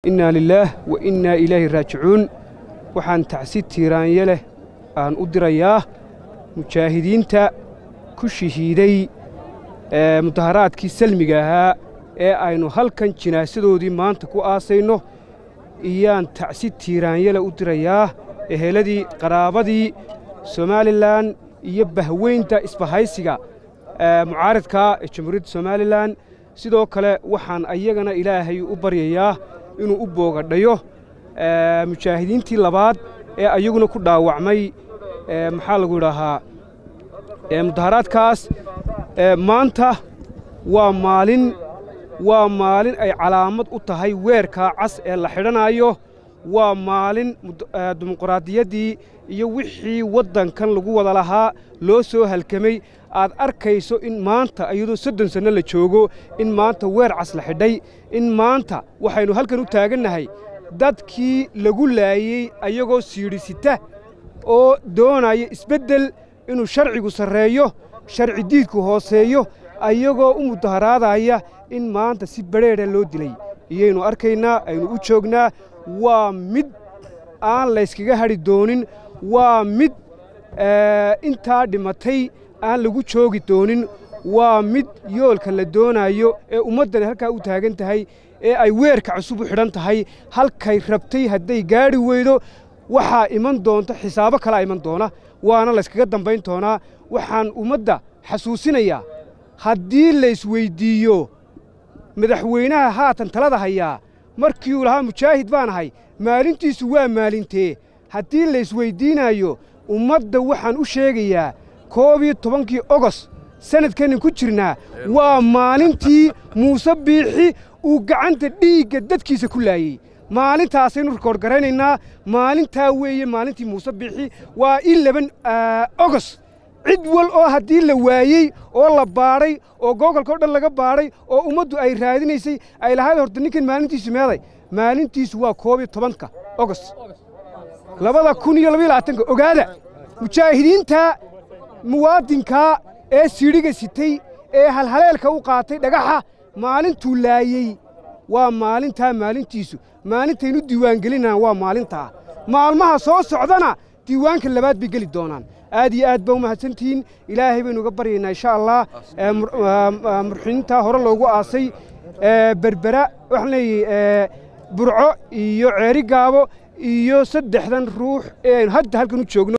innaa lilaah wa innaa ilaahi raajicuun waxaan tacsi tiiraanye leh aan u dirayaa mujaahidiinta ku shahiiday mudaharaadkii salmiga ahaa ee aynu halkan jinaasadoodii maanta ku aasayno iyaan tacsi tiiraanyele u dirayaa eheladii qaraabadii somalilan iyo bahweynta isbahaysiga mucaaridkaa ee jamhuuriyadda somalilan sidoo kale waxaan ayagana ilaahay u baryayaa inuu u boogadhayo mujaahidiintii labaad ee ayaguna ku dhaawacmay maxaa lagu idhaahaa mudaharaadkaas maanta waa maalin waa maalin ay calaamad u tahay weerkaa cas ee la xidhanaayo waa maalin dimuquraadiyaddii iyo wixii waddankan lagu wada lahaa loo soo halkamay aad arkayso in maanta iyadoo soddon sanno la joogo in maanta weer cas la xidhay in maanta waxaynu halkan u taagannahay dadkii lagu laayey ayagoo siidhisita oo doonaya isbeddel inuu sharcigu sarreeyo sharci diidku hooseeyo ayagoo u mudaharaadaya in maanta si badrheedha loo dilay iyaynu arkaynaa aynu u joognaa waa mid aan layskaga hadhi doonin waa mid intaa dhimatay aan lagu joogi doonin waa mid yoolka la doonaayo ee ummaddani halkaa u taagan tahay ee ay weerka cusub u xidhan tahay halkay rabtay hadday gaadhi weydo waxaa iman doonta xisaabo kalaa iman doona waana layskaga dambayn doonaa waxaan ummadda xasuusinayaa haddii laysweyddiiyo madaxweynaha haatan talada hayaa markii uu lahaa mujaahid baan ahay maalintiisu waa maalintee haddii laysweyddiinaayo ummadda waxaan u sheegayaa koob iyo tobankii ogos sannadkannan ku jirnaa waa maalintii muuse biixi uu gacanta dhiigga dadkiisa ku laayey maalintaasaynu rikoodh garaynaynaa maalintaa weeye maalintii muuse biixi waa in laban ogos cid wal oo haddii la waayey oo la baadhay oo googolka o dhan laga baadhay oo ummaddu ay raadinaysay ay lahayd horta ninkan maalintiisu meeday maalintiisu waa koob iyo tobanka ogos labada kun iyo labaiyo labaatanka ogaada mujaahidiinta muwaadinkaa ee siidhiga sitay ee halhaleelka u qaatay dhagaxa maalintuu laayey waa maalintaa maalintiisu maalintaynu diiwaangelinaan waa maalintaa maalmaha soo socdana diiwaanka labaad bay geli doonaan aad iyo aad baa u mahadsantihiin ilaahay baynu uga baryaynaa insha allah murxiniintaa hore loogu aasay berbera waxaan leeyahy burco iyo ceeri gaabo iyo saddexdan ruux ee aynu hadda halkan u joogno